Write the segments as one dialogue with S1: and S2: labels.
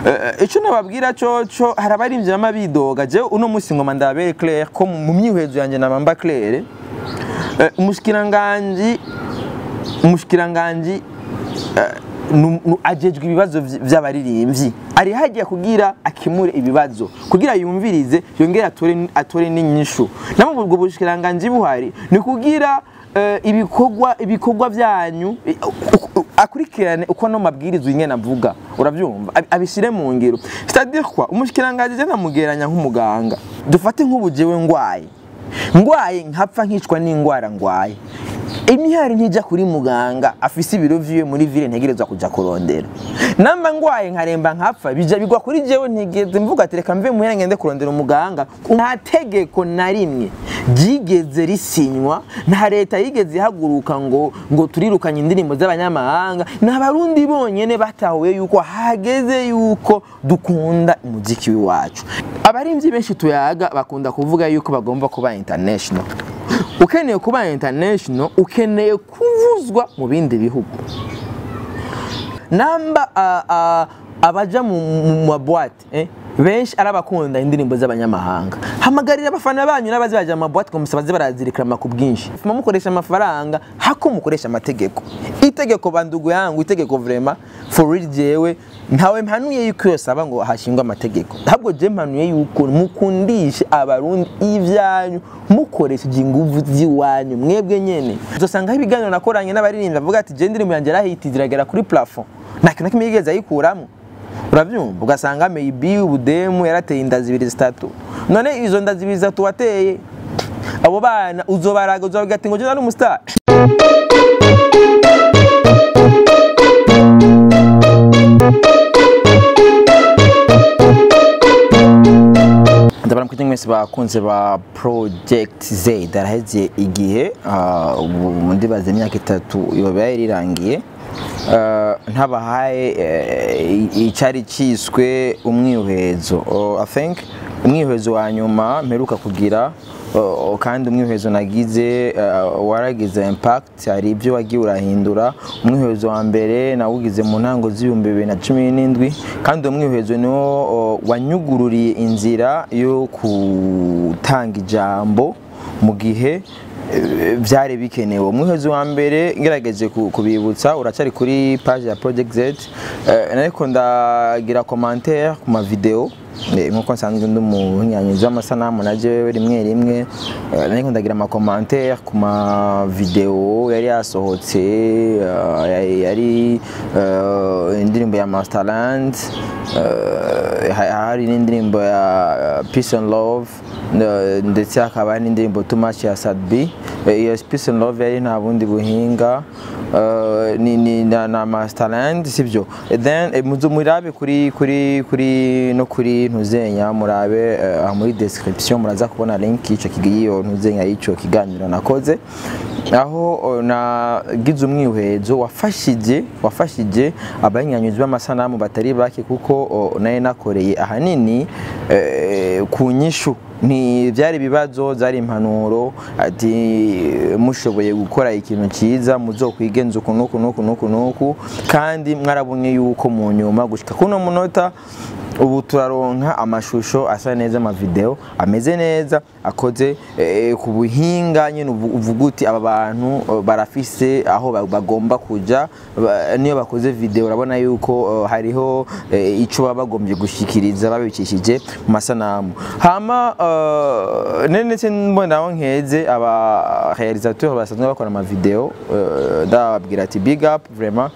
S1: Eh, ico nababwira coco hari abarimvyi bama bidoga jewe uno musi ngoma ndabere Claire ko mu mu myihwezo yanje nabamba Claire eh, umushikiranganji umushikiranganji eh, nu- nu- ajejwe ibibazo vy- vy'abaririmbyi ari hagiye kugira akemure ibibazo kugira yumvirize yongere atore atore n'inyishu namwe ubwo bushikiranganji buhari ni kugira eh, ibikorwa ibikorwa byanyu eh, u- u- akurikirane uko no mabwiriza ingene avuga uravyumva Abi- abishire mu ngiro c'est-à-dire quoi umushikiranganji je namugeranya nk'umuganga dufate nk'ubu jewe ngwaye ngwaye nkapfa nkicwa n'ingwara ngwaye imihari ntijya kuri muganga afise ibiro vyiwe muri ville ntegerezwa kuja kurondera namba ngwaye nkaremba nkapfa bija bigwa kuri jewe ntigeze mvuga ati reka mve muhera ngende kurondera umuganga nta tegeko na rimwe ryigeze risinywa nta leta yigeze ihaguruka ngo ngo turirukanye indirimbo z'abanyamahanga ni abarundi bonyene batahuye yuko hageze yuko dukunda umuziki w'iwacu abarimvyi benshi tuyaga bakunda kuvuga yuko bagomba kuba international ukeneye kuba international ukeneye kuvuzwa mu bindi bihugu namba ah, ah, abaja mu mu mabwate eh? benshi ari abakunda indirimbo z'abanyamahanga hamagarira abafana banyu n'abazi baja mu mabwate ngo musabaze barazirikrama ku bwinshi fuma mukoresha amafaranga hako mukoresha amategeko itegeko bandugu yangu itegeko vrema for real jewe ntawe mpanuye yuko yosaba ngo hashingwe amategeko ahubwo je mpanuye yuko mukundishe abarundi ivyanyu mukoresheje inguvu z'iwanyu mwebwe nyene uzosangaho ibiganiro nakoranye n'abaririmbyi bavuga ati je indirimbo yanjye yarahiti ziragera kuri plafond nta kintu na kimwe yigeze ayikuramwo uravyumva ugasanga maybe ubudemu yarateye inda zibiri zitatu none izo nda zibiri zitatu wateye abo bana uzobaraga uzobaga ati ngo je nari umustar ndabona ko mwese bakunze ba project z daraheze igihe ah, ubu ndibaza imyaka itatu yoba yari irangiye Ah, ntabahaye eh, icari ciswe umwihezo Oh, i think umwihezo wa nyuma mperuka kugira oh, kandi umwihezo nagize uh, waragize impact hari ibyo wagiye urahindura umwihezo wa mbere nawugize mu ntango z'ibihumbi bibiri na cumi n'indwi kandi uwo mwihezo niwo oh, wanyugururiye inzira yo gutanga ijambo mu gihe eh, byari bikenewe umwihezo wa mbere ngerageje ku- kubibutsa uracari kuri page ya project z Eh, ariko ndagira commentaire ku mavideo Eh, nkuko nsanzwe ndi umuhinyanyuzi w'amasanamu na jewe rimwe rimwe eh, ariko ndagira amakomantere ku mavideo yari yasohotse eh, yari- yari eh, indirimbo ya masterland eh, ha- hari n'indirimbo ya eh, peace and love eh, ndetse hakaba hari n'indirimbo too much ya sadbi Eh, iyo peace and love yari nta bundi buhinga eh, ni, ni na, na masterland sivyo Eh, then eh, muzo murabe kuri kuri kuri no kuri ntuzenya murabe eh, aha muri description muraza kubona link y'ico kigiyo ntuzenya y'ico kiganiro nakoze aho oh, nagize umwihezo wafashije wafashije abanyanyuzi b'amasanamu batari bake kuko oh, naye nakoreye ahanini eh, ku nyishu ni byari ibibazo byari impanuro ati mushoboye gukora ikintu cyiza muzokwigenza uku nuku nuku nuku nuku kandi mwarabonye yuko mu nyuma gushika kuno munota ubu turaronka amashusho asa neza amavideo ameze neza akoze eh, ku buhinga nyine uvu- uvuga uti aba bantu eh, barafise aho ba- bagomba kuja ba- niyo bakoze video urabona yuko eh, hariho eh, ico baba bagombye gushikiriza babicishije mu masanamu hama eh, nene ndetse mbonaho nkeze aba réalisateur basanzwe bakora amavideo eh, ndababwira ati big up vraiment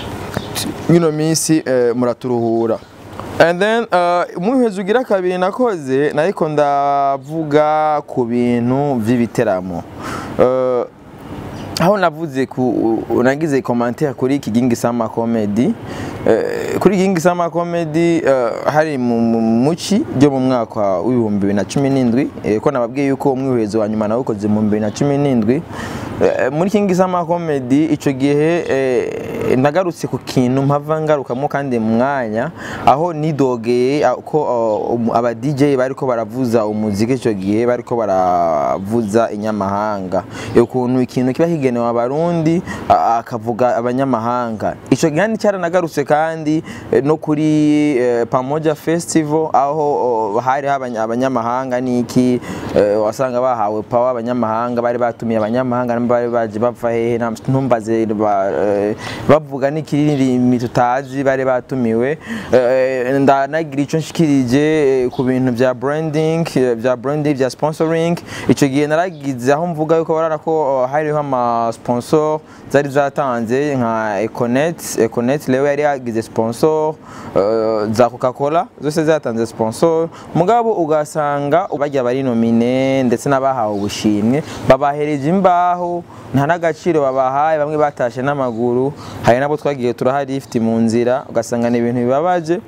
S1: ino minsi eh, muraturuhura and then uh, umwihezi ugira kabiri nakoze nariko ndavuga ku bintu vy'ibiteramo uh, aho navuze ku nagize commentaire kuri Kigingi Sama Comedy eh, kuri Kigingi Sama Comedy eh, hari mu mu- muci ryo mu mwaka w'ibihumbi bibiri na cumi n'indwi eh, ko nababwiye yuko umwihezo wa nyuma nawukoze mu bibiri na cumi n'indwi Eh, muri Kigingi Sama Comedy ico gihe eh, eh, nagarutse ku kintu mpava ngarukamo kandi mu mwanya aho nidogeye ah, ko uh, um- aba DJ bariko baravuza umuziki icyo gihe bariko baravuza inyamahanga ukuntu ikintu kiba kigenewe abarundi ah, akavuga abanyamahanga icyo gihe kandi cyaranagarutse kandi eh, no kuri eh, Pamoja Festival aho oh, hari abanya- abanyamahanga niki eh, wasanga bahawe power abanyamahanga bari batumiye abanyamahanga nabo bari baje bava hehe nta- ntumbaze ba- eh, bavuga n'ikirimi tutazi bari batumiwe Eh, ndanagira icyo nshikirije eh, ku bintu bya branding eh, bya branding bya sponsoring icyo gihe naragize aho mvuga yuko barara ko oh, hariho ama sponsor zari zatanze nka Econet Econet rero yari yagize sponsor eh, za Coca-Cola zose zatanze sponsor mugabo ugasanga bajya bari nomine ndetse n'abahawe ubushimwe babahereje imbaho nta n'agaciro babahaye bamwe batashe n'amaguru hari nabo twagiye turahari ifite mu nzira ugasanga ni ibintu bibabaje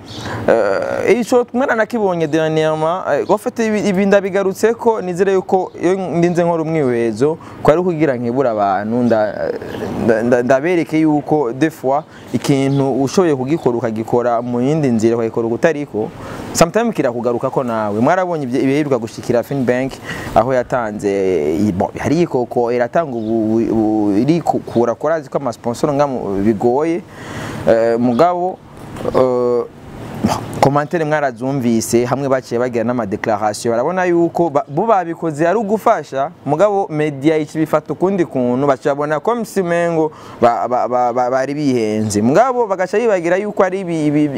S1: Eh, ico mwana nakibonye dernièrement eh, gofete ibi ibi ndabigarutse ko nizere yuko iyo ndinze nkora umwiwezo kwari kugira nkibura abantu nda- nda- nda- ndabereke yuko des fois ikintu ushoboye kugikora ukagikora mu yindi nzira ukagikora ugutariko sometimes kirakugaruka ko nawe mwarabonye ibyo- ibiheruka gushikira Finbank aho yatanze i- bon, hari ikoko iratanga ubu ubu- iri kura korazi ko amasponsor ngamu bigoye Eh, mugabo eh, komantere mwarazumvise hamwe baciye bagira n'amadeclaration barabona yuko ba- bo babikoze ari ugufasha mugabo media ikibifata ukundi kuntu bacabona ko msimengo ba- ba- ba- ba- bari bihenze mugabo bagaca bibagira yuko ari ibi- ibi-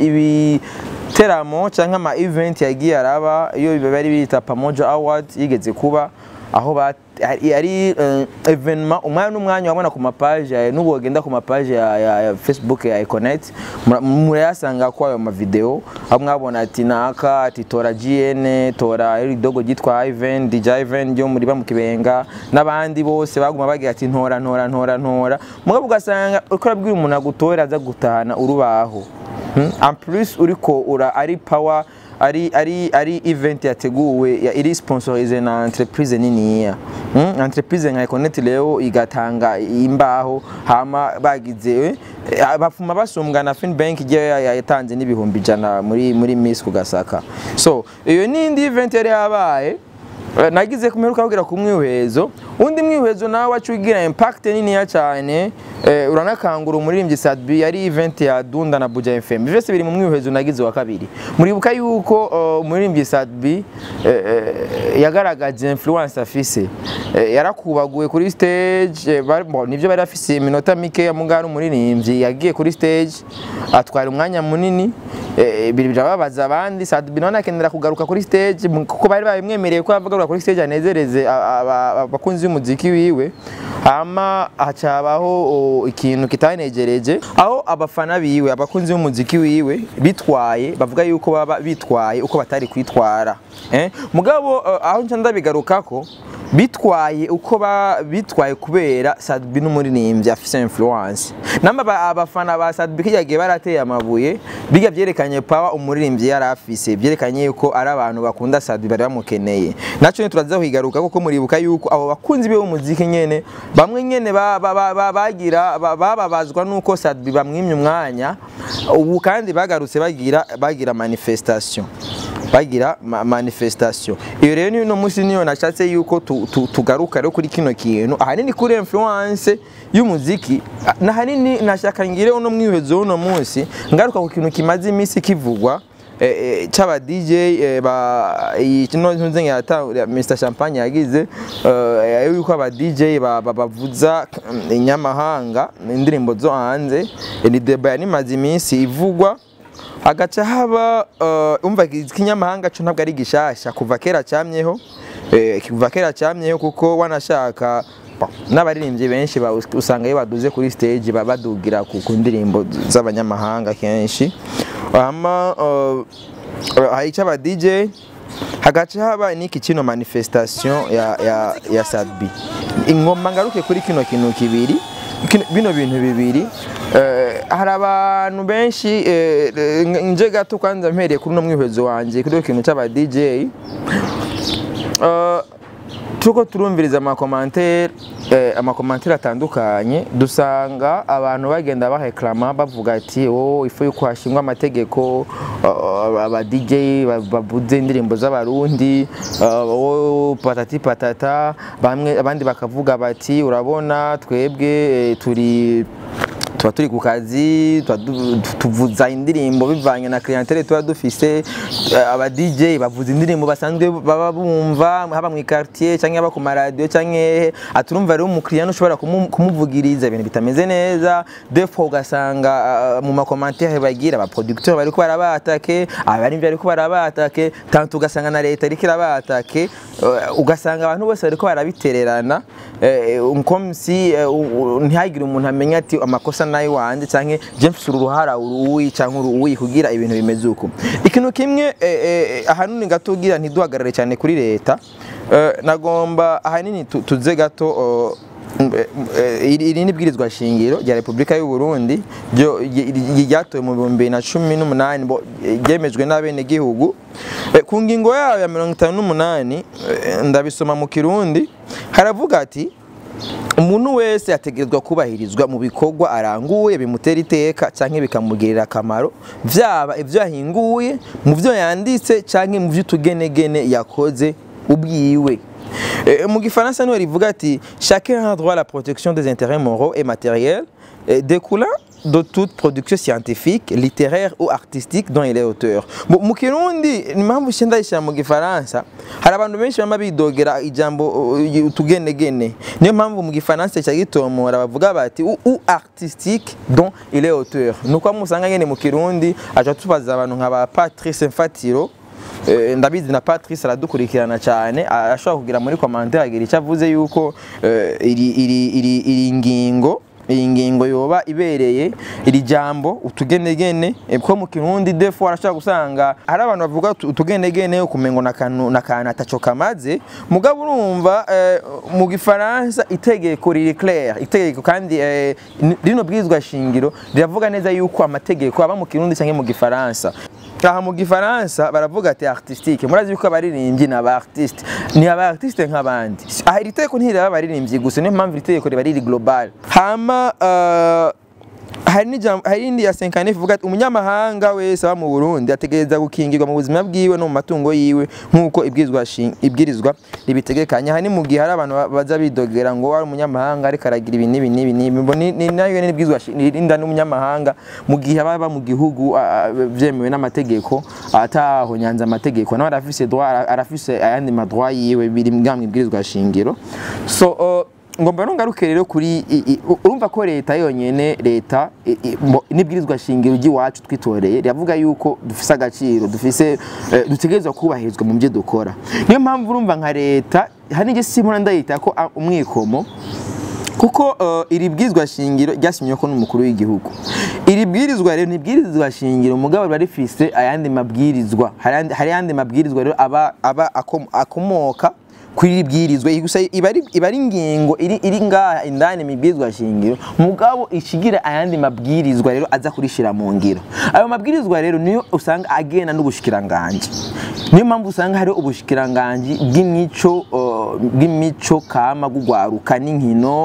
S1: ibiteramo canke ama event yagiye araba iyo bari bita Pamoja Award yigeze kuba aho ba- ari ari, eh, evenement umwanya n'umwanya wabona ku mapaje ya- n'ubu wagenda ku mapaje ya, ya, ya Facebook ya Econet mura- murayasanga ko ayo mavideo aho mwabona ati naka ati tora GN tora iridogo ryitwa Ivan DJ Ivan ryo muri ba mu kibenga n'abandi bose baguma bagira ati ntora ntora ntora ntora mugabo ugasanga uko urabwira umuntu agutora aza gutahana urubaho Hmm? en plus uriko ura ari power ari ari ari event yateguwe ya iri sponsorize na entreprise niniya mm? entreprise nka Econet leo igatanga imbaho hama bagize eh, bafuma basumbwa na Finbank igiye ya- ya- yatanze n'ibihumbi ijana muri muri Miss kugasaka so iyo nindi event yari yabaye Eh, nagize kumeruka kugira ku mwihezo undi mwihezo nawe wacugira impact niniya cyane eh, uranakangura umuririmbyi Sadbi yari event ya Dunda na Buja FM byose biri mu mwihezo nagize wa kabiri muribuka yuko uh, umuririmbyi Sadbi eh, eh, yagaragaje influence afise eh, yarakubaguye kuri stage eh, bari- bon, nivyo bari afise iminota mike ya mugari umuririmbyi yagiye kuri stage atwara umwanya munini eh, biri birababaza abandi Sadbi none akenera kugaruka kuri stage mu- kuko bari babimwemereye ko avuga kuri stage anezereze a- aba- abakunzi b'umuziki wiwe hama hacabaho o, ikintu kitanegereje aho abafana biwe abakunzi b'umuziki wiwe bitwaye bavuga yuko baba bitwaye uko batari kwitwara eh? mugabo uh, aho nca ndabigarukako bitwaye uko ba bitwaye kubera Sadbi n'umuririmbyi afise influence namba ba- abafana ba Sadbi kiyagiye barateye amabuye biga byerekanye power umuririmbyi yari afise byerekanye yuko ari abantu bakunda Sadbi bari bamukeneye naco turaza kwigaruka kuko muribuka yuko abo bakunzi be b'umuziki nyene bamwe nyene ba- ba- ba- ba- bagira ba- bababazwa nuko Sadbi bamwimye umwanya ubu kandi bagarutse bagira bagira manifestation bagira ma manifestation iyo rero ni no musi niyo nashatse yuko tu- tu- tugaruka rero kuri kino kintu ahanini kuri influence y'umuziki ah, na hanini nashaka ngire uno mwihezo uno munsi ngaruka ku kintu kimaze imisi kivugwa eh, eh, c'aba DJ eh, ba iyi kino ntunze ngata Mr Champagne yagize eh, yuko aba DJ ba- ba- bavuza mm, inyamahanga indirimbo zo hanze Eh, ni deba yanimaze imisi ivugwa hagaca haba uh, umva ikinyamahanga cyo ntabwo ari gishasha kuva kera cyamyeho eh, kuva kera cyamyeho kuko wanashaka bon, n'abaririmbyi benshi ba- usanga iyo baduze kuri stage baba badugira ku ku ndirimbo z'abanyamahanga kenshi hama uh, uh, hari icyo DJ hagaca haba n'iki kino manifestation ya, ya, ya Sadbi ingoma ngaruke kuri kino kintu kibiri kino- bino bintu bibiri eh, hari abantu benshi eh, eh, nje gato kwanza mpereye kuri uno mwihezo wanje kuri kino cy'aba DJ eh, tuko turumviriza amakomantere eh, amakomantere atandukanye dusanga abantu bagenda baheklama bavuga ati oh ifu yuko hashingwa amategeko uh, aba DJ ba- bavuze indirimbo z'abarundi uh, oh, patati patata bamwe abandi bakavuga bati urabona twebwe eh, turi tuba turi ku kazi tuba du- tuvuza indirimbo bivanye na clientele tuba dufise eh, aba DJ bavuza indirimbo basanzwe baba bumva haba mu quartier cyangwa haba ku maradiyo cyangwa hehe aturumva rero umukiriya ntushobora kumu- kumuvugiriza ibintu bitameze neza defo ugasanga ah, mu makomantere bagira abaproducteur bariko barabatake abarimvyi bariko barabatake tanto ugasanga na leta iriko irabatake eh, ugasanga abantu bose bariko barabitererana eh, comme si eh, u- u- ntihagire umuntu amenya ati amakosa nayo wanje canke je mfise uruhara uruwi canke uruwi kugira ibintu bimeze uko ikintu kimwe eh, eh, ahanini gato ugira ntiduhagarare cyane kuri leta eh, nagomba ahanini tu- tuze gato oh, eh, eh, iri iri ni ibwirizwa shingiro rya Repubulika y'u Burundi ryo- ry- ry- ryatowe mu bihumbi bibiri na cumi n'umunani bo- ryemejwe n'abenegihugu Eh, ku ngingo yayo ya mirongo itanu n'umunani eh, ndabisoma mu kirundi haravuga ati umuntu wese ategerezwa kubahirizwa mu bikorwa aranguye bimutera iteka cyangwa bikamugirira akamaro byaba ibyo yahinguye mu byo yanditse cyangwa mu by'utugenegene yakoze ubwiwe Eh, mu gifaransa niho rivuga ati chacun a droit à la protection des intérêts moraux et matériels eh, découlant de toute production scientifique, littéraire ou artistique dont il est auteur. Mu mu kirundi ni mpamvu nshya ndayishyira mu gifaransa hari abantu benshi bama bidogera ijambo uh, utugenegene niyo mpamvu mu gifaransa cya gitomora bavuga bati ou, ou artistique dont il est auteur nuko musanga nyene mu kirundi aca tubaza abantu nka ba Patrice Mfatiro Eh, ndabizi na Patrice aradukurikirana cyane ashobora kugira muri commentaire agira icyo avuze yuko eh, iri iri iri iri ngingo iyi ngingo yoba ibereye iri jambo utugenegene eh, ko mu kirundi defo arashobora gusanga hari abantu bavuga utu- utugenegene ukumengo nakantu nakantu ataco kamaze mugabo urumva eh, mu gifaransa itegeko riri clair itegeko kandi eh, ni- rino bwirizwa shingiro riravuga neza yuko amategeko aba mu kirundi cyangwa mu gifaransa aha mu gifaransa baravuga ati artistique murazi yuko abaririmbyi ni aba artiste ni aba artiste nk'abandi aha iri tegeko ntireba abaririmbyi gusa niyo mpamvu iri tegeko riba riri global hama uh, hari n'ijambo hari indi ya Senkanef ivuga ati umunyamahanga wese aba mu Burundi ategereza gukingirwa mu buzima bwiwe no mu matungo yiwe nk'uko ibwirizwa shin- ibwirizwa ribitegekanya hani mu gihe hari abantu ba- baza bidogera ngo wari umunyamahanga ariko aragira ibi n'ibi n'ibi n'ibi Mbo ni ni nayo ni ibwirizwa shin- ririnda n'umunyamahanga mu gihe aba aba mu gihugu a- a- byemewe n'amategeko atahonyanze amategeko nawe arafise droit ara- arafise ayandi madroit yiwe biri mu ibwirizwa shingiro so uh, ngomba nongaruke rero kuri i- i- urumva ko leta yonyene leta i- i- mo- n'ibwirizwa shingiro ry'iwacu twitoreye riravuga yuko dufise agaciro dufise eh, dutegerezwa kubahirizwa mu byo dukora niyo mpamvu urumva nka leta hari n'ijye simura ndayita ko a- umwikomo kuko uh, iri bwirizwa shingiro ryasinywe ko n'umukuru w'igihugu iri bwirizwa rero ni bwirizwa shingiro mugabo riba rifise ayandi mabwirizwa hari ayandi- hari ayandi mabwirizwa rero aba aba akom- akomoka kuri iri bwirizwa iyi gusa iba ari iba ari ingingo iri iri ngaha indani mu bwirizwa shingiro mugabo ishigira ayandi mabwirizwa rero aza kurishira mu ngiro ayo mabwirizwa rero niyo usanga agenda n'ubushikiranganje niyo mpamvu usanga hari ubushikiranganji bw'imico uh, bw'imico kama gugwaruka n'inkino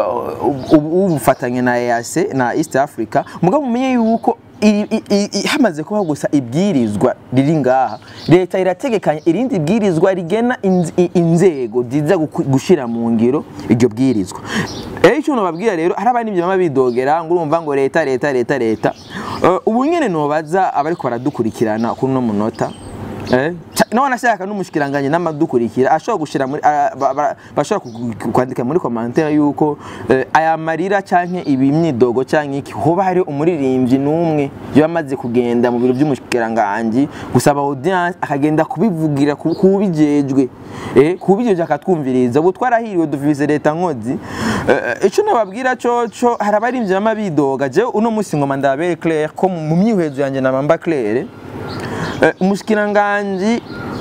S1: uh, ubu- ubufatanye na EAC na East Africa mugabo mumenye yuko iri- i- i- i- hamaze kubaho gusa ibwirizwa riri ngaha leta irategekanya irindi bwirizwa rigena inz- i- inzego ziza guku- gushira mu ngiro iryo bwirizwa rero icyo nobabwira rero hari abandi bama bidogera ngo urumva ngo leta leta leta leta Uh, ubu nyene nobaza abariko baradukurikirana kuri uno munota Eh, ca- nawe anashaka n'umushikiranganje n'amadukurikira ashobora gushira muri a- ba- ba- bashobora ku- ku- kwandika muri commentaire yuko eh, aya marira canke ibi myidogo canke iki hoba hari umuririmbyi n'umwe yamaze kugenda mu biro by'umushikiranganje gusaba audience akagenda kubivugira ku- kubijejwe eh kubijejwe akatwumviriza ubu twarahiriwe dufise leta nkozi Eh, ico nababwira coco hari abarimvyi bama bidoga jewe uno musi ngoma ndabere clair ko mu mu myihwezo yanje nabamba clair Eh, umushikiranganji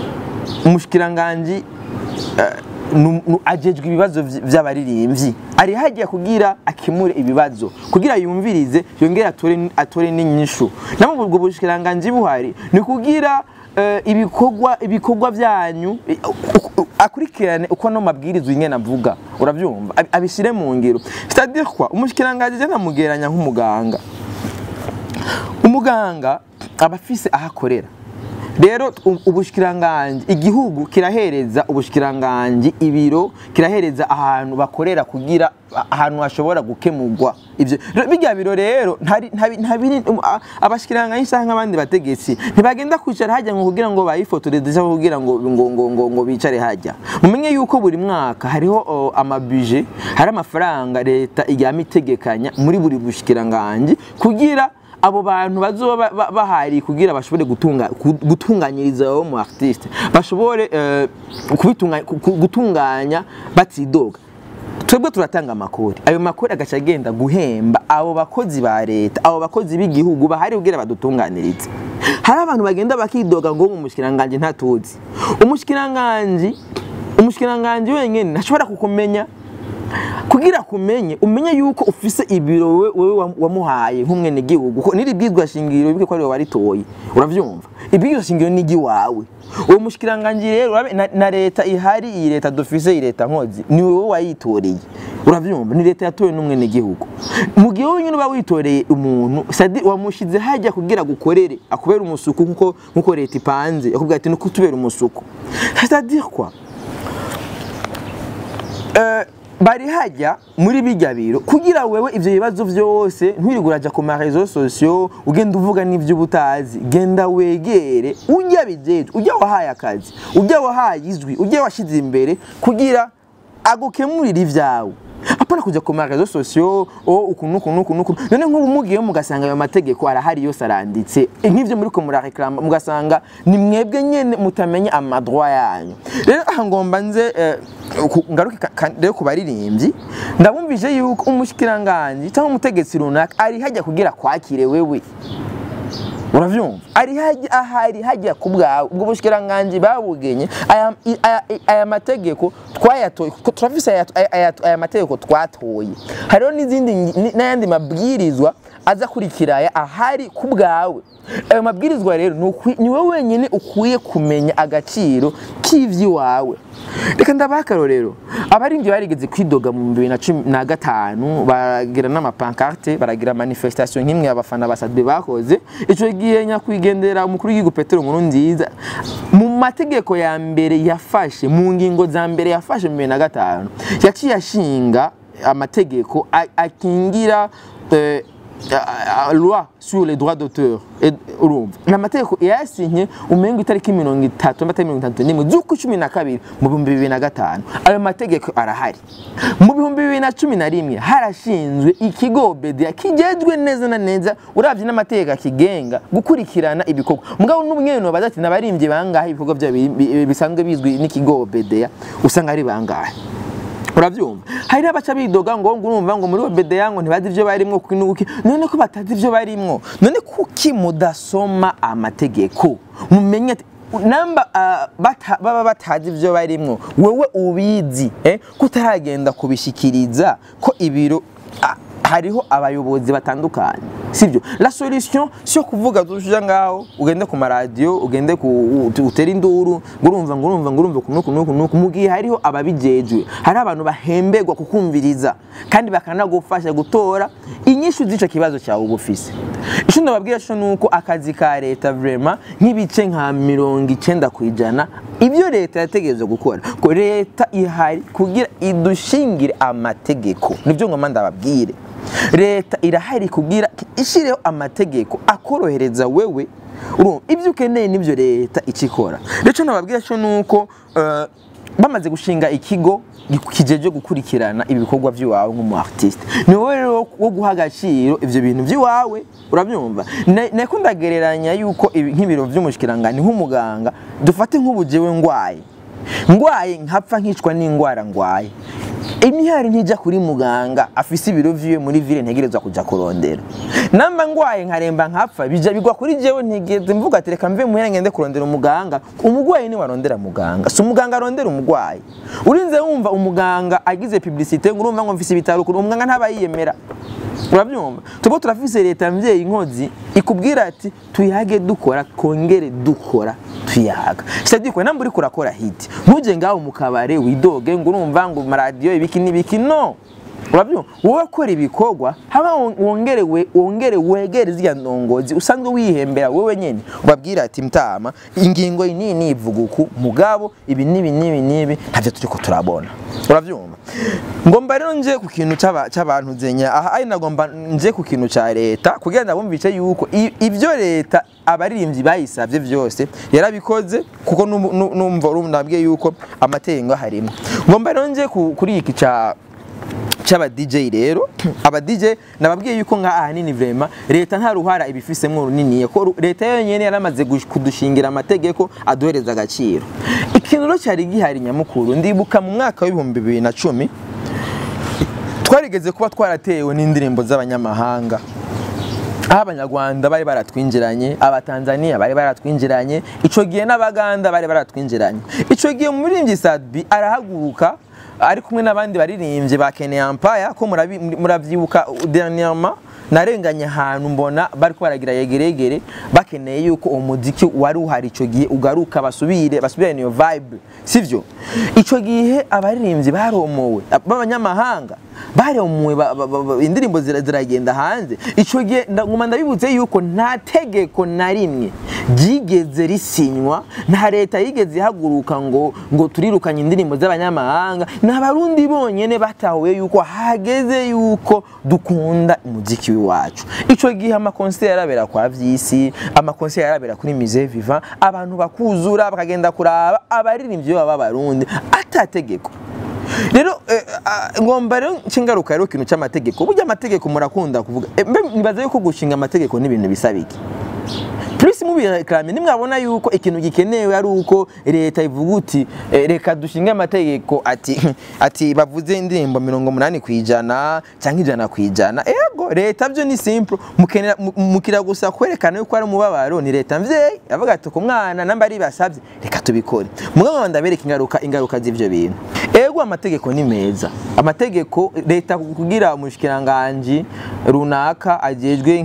S1: umushikiranganji eh, nu- nu- ajejwe ibibazo vy- vy'abaririmbyi ari hagiye kugira akemure ibibazo kugira yumvirize yongere atore atore n'inyishu namwe ubwo bushikiranganji buhari ni kugira eh, ibikorwa ibikorwa byanyu eh, u- u- akurikirane uko no mabwirizwa ingene avuga uravyumva Ab- abishire mu ngiro c'est-à-dire quoi umushikiranganje je namugeranya nk'umuganga umuganga aba afise aho akorera rero u- ubushikiranganji igihugu kirahereza ubushikiranganji ibiro kirahereza ahantu bakorera kugira a- ahantu hashobora gukemurwa ivyo Rero birya biro rero ntari- ntabi- ntabiri um, a- abashikiranganji canke nk'abandi bategetsi ntibagenda kwicara hajya ngo kugira ngo bayifotoreze cyangwa kugira ngo ngo ngo ngo, ngo bicare hajya mumenye yuko buri mwaka hariho o, amabuje hari amafaranga leta iryama itegekanya muri buri bushikiranganji kugira abo bantu bazoba ba- ba- bahari kugira bashobore gutunga ku- gutunganyiriza abo mu artiste bashobore eh, kubitunga- ku- ku- gutunganya batidoga twebwe turatanga amakori ayo makori agaca agenda guhemba abo bakozi ba leta abo bakozi b'igihugu bahari kugira badutunganirize hari abantu bagenda bakidoga ngo umushikiranganji ntatuzi umushikiranganji umushikiranganji wenyine ntashobora kukumenya kugira kumenye umenye yuko ufise ibiro we- wewe wam- wamuhaye nk'umwenegihugu ko niri bwizwa shingiro bibuke ko ari wowe waritoye uravyumva ibwizwa shingiro ni igiwawe uwo mushikiranganji rero urabe- na, na leta ihari iyi leta dufise iyi leta nkozi ni wowe wayitoreye uravyumva ni leta yatowe n'umwenegihugu mu gihe wowe nyine uba witoreye umuntu sadi wamushize hajya kugira gukorere akubera umusuku nkuko nkuko leta ipanze yakubwira ati nuko tubera umusuku c'est-à-dire quoi Eh, bari hajya muri bijya biro kugira wewe ivyo bibazo vyose ntiwirirwe uraja ku marezo sosiyo ugenda uvuga n'ivyo uba utazi genda wegere ujya bijejwe ujya wahaye akazi ujya wahaye izwi ujya washize imbere kugira agukemurire ivyawe apana kuja ku marezo sosiyo o ukuntu ukuntu ukuntu ukuntu none nk'ubu mugiyeyo mugasanga ayo mategeko arahari yose aranditse nk'ivyo muriko murareklama mugasanga ni mwebwe nyene mutamenya amadroit yanyu rero aha ngomba nze eh, ku- ngaruke ka- ka- rero ku baririmbyi ndabumvise yuko umushikiranganji cyangwa umutegetsi runaka ari hajya kugira kwakire wewe uravyumva ari hajya ahari hajya ku bwawe ubwo bushikiranganji babugenye aya, i- aya, i- aya mategeko twayatoye ko turafise aya, aya, aya, aya mategeko twatoye hariho n'izindi ngi- ni- n'ayandi mabwirizwa aza kurikira aya ahari ku bwawe ayo mabwirizwa rero ni ukwi- ni wowe wenyine ukwiye kumenya agaciro k'ivy'iwawe reka ndabaha akarorero abaririmbyi barigeze kwidoga mu bibiri na cumi na gatanu baragira n'amapankarte baragira manifestation nk'imwe abafana ba Sadbe bakoze ico gihe nyakwigendera umukuru w'igihugu Petero Nkuru nziza mu mategeko ya mbere yafashe mu ngingo za mbere yafashe mu bibiri na gatanu yaciye ashinga amategeko a- akingira eh, a- a- loi sur les droits d'auteur Et- urumva ni amategeko yayasinye umenga itariki mirongo itatu amata mirongo itatu n'imwe z'uko cumi na kabiri mu bihumbi bibiri na gatanu ayo mategeko arahari mu bihumbi bibiri na cumi na rimwe harashinzwe ikigo bedia kijejwe neza na neza uravye n'amategeko akigenga gukurikirana ibikorwa mugabo n'umwene baza ati n'abarimbyi bangahe ibikorwa byabo bi- bi- bisanzwe bizwi n'ikigo bedea usanga ari bangahe uravyumva hari n'abaca bidoga ngo ngo urumva ngo muri obedeya ngo ntibazi ivyo barimwo kuki n'uki none ko batazi ivyo barimwo none kuki mudasoma amategeko mumenye ati namba ah, bata- baba batazi ivyo barimwo wewe ubizi eh, kutaragenda kubishikiriza ko ibiro ah, hariho abayobozi batandukanye sibyo la solution si yo kuvuga dushija ngaho ugende ku maradiyo ugende ku u- utere induru ngo urumva ngo urumva ngo urumva kunuku nuku nuku mu gihe hariho ababijejwe hari abantu bahemberwa kukumviriza kandi bakanagufasha gutora inyishu z'ico kibazo cyawe uba ufise ico ndababwira co nuko akazi ka leta vraiment nk'ibice nka mirongo icenda ku ijana ibyo leta yategerezwa gukora ko leta ihari kugira idushingire amategeko nibyo ngoma ndababwire leta irahari kugira ishireho amategeko akorohereza wewe urumva ibyo ukeneye nibyo leta icikora rero nababwira cyo nuko eh, bamaze gushinga ikigo kijeje gukurikirana ibikorwa by'iwawe nk'umu artiste ni wowe rero wo guha agaciro ivyo bintu by'iwawe urabyumva Na- nako ndagereranya yuko ibi- nk'ibiro vy'umushikirangani nk'umuganga dufate nk'ubujewe ngwaye ngwaye nkapfa nkicwa n'ingwara ngwaye imihari ntijya kuri muganga afise ibiro vyiwe muri ville ntegerezwa kuja kurondera namba ngwaye nkaremba nkapfa bija bigwa kuri jewe ntigeze mvuga ati reka mve muhira ngende kurondera umuganga umugwayi ni warondera muganga si umuganga arondera umugwayi urinze wumva umuganga agize publicité ngo urumva ngo mfise ibitaro kuri umuganga ntaba yiyemera urabyumva tubo turafise leta mvyeyi inkozi ikubwira ati tuyage dukora kongere dukora tuyaga c'est ko namba uriko urakora hit ntuje ngaho mu kabare widoge ngo urumva ngo maradiyo ibiki n'ibiki no urabyumva wowe ukora ibikorwa haba wongere we wongere wegere ziriya ndongozi usanzwe wihembera wowe nyene ubabwira ati mtama ingingo iyi ni ivuga uku mugabo ibi n'ibi n'ibi n'ibi ntavyo turiko turabona uravyumva ngomba rero nje ku kintu c'aba- c'abantu zenya aha ari nagomba nje ku kintu ca leta kugira ngo bumvice yuko i- ivyo leta abaririmbyi bayisavye vyose yarabikoze kuko numva numva nabwiye yuko amategeko harimo ngomba rero nje ku- kuri iki ca cy'aba DJ rero aba DJ nababwiye yuko nka ahanini vrema leta nta ruhara ibifisemo runini ko ru- leta yonyene yaramaze gush- kudushingira amategeko aduhereza agaciro ikintu rero cyari gihari nyamukuru ndibuka mu mwaka w'ibihumbi bibiri na cumi twarigeze kuba twaratewe n'indirimbo z'abanyamahanga aho abanyarwanda bari baratwinjiranye abatanzaniya bari baratwinjiranye ico gihe n'abaganda bari baratwinjiranye ico gihe umuririmbyi Sadbi arahaguruka ari kumwe n'abandi baririmbyi ba Kenya Empire ko murabi- muravyibuka dernièrement narenganye ahantu mbona bariko baragira yegeregere bakeneye yuko uwo muziki wari uhari ico gihe ugaruka basubire basubirane iyo vibe sivyo ico gihe abaririmbyi baromowe b'abanyamahanga baromuwe ba- ba- ba- ba- indirimbo zira- ziragenda hanze ico gihe nda- nguma ndabibutse yuko nta tegeko na rimwe ryigeze risinywa nta leta yigeze ihaguruka ngo ngo turirukanye indirimbo z'abanyamahanga ni abarundi bonyene batahuye yuko hageze yuko dukunda umuziki w'iwacu ico gihe amakonseri yarabera kwa vyisi amakonseri yarabera kuri musée vivant abantu bakuzura bakagenda kuraba abaririmbyi baba b'abarundi atategeko rero eh, ah, ngomba rero nshingaruka rero ikintu cy'amategeko burya amategeko murakunda kuvuga Eh, mbe nibaza yuko gushinga amategeko n'ibintu bisaba iki plus mubireklame nimwabona yuko ikintu gikenewe ari uko leta ivuga uti eh, reka dushinge amategeko ati ati bavuze indirimbo mirongo munani ku ijana cyangwa ijana ku ijana ego leta byo ni simple mukenera mu- mukira gusa kwerekana yuko ari umubabaro ni leta mvyeyi avuga ati ku mwana namba ari basabye reka tubikore mugabo ndabereka ingaruka ingaruka z'ivyo bintu ego amategeko ni meza amategeko leta kugira umushikiranganje runaka agejwe